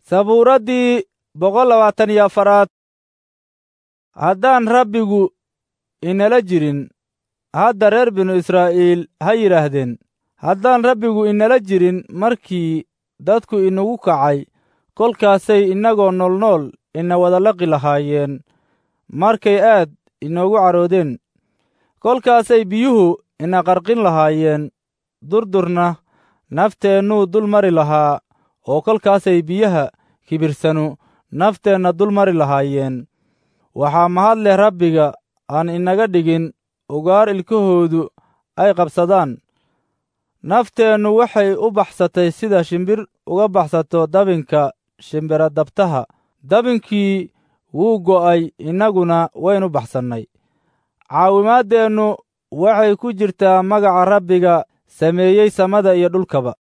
sabuuraddii boqol labaatan iyo afaraad haddaan rabbigu inala jirin hadda reer binu israa'iil ha yidhaahdeen haddaan rabbigu inala jirin markii dadku inagu kacay kolkaasay innagoo noolnool ina wada laqi lahaayeen markay aad inoogu caroodeen kolkaasay biyuhu ina qarqin lahaayeen durdurna nafteennuu dul mari lahaa oo kolkaasay biyaha kibirsanu nafteenna dul mari lahaayeen waxaa mahad leh rabbiga aan inaga dhigin ugaar ilkahoodu ay qabsadaan nafteennu waxay u baxsatay sida shimbir uga baxsato dabinka shimbiradabtaha dabinkii wuu go'ay innaguna waynu baxsannay caawimaaddeennu waxay ku jirtaa magaca rabbiga sameeyey samada iyo dhulkaba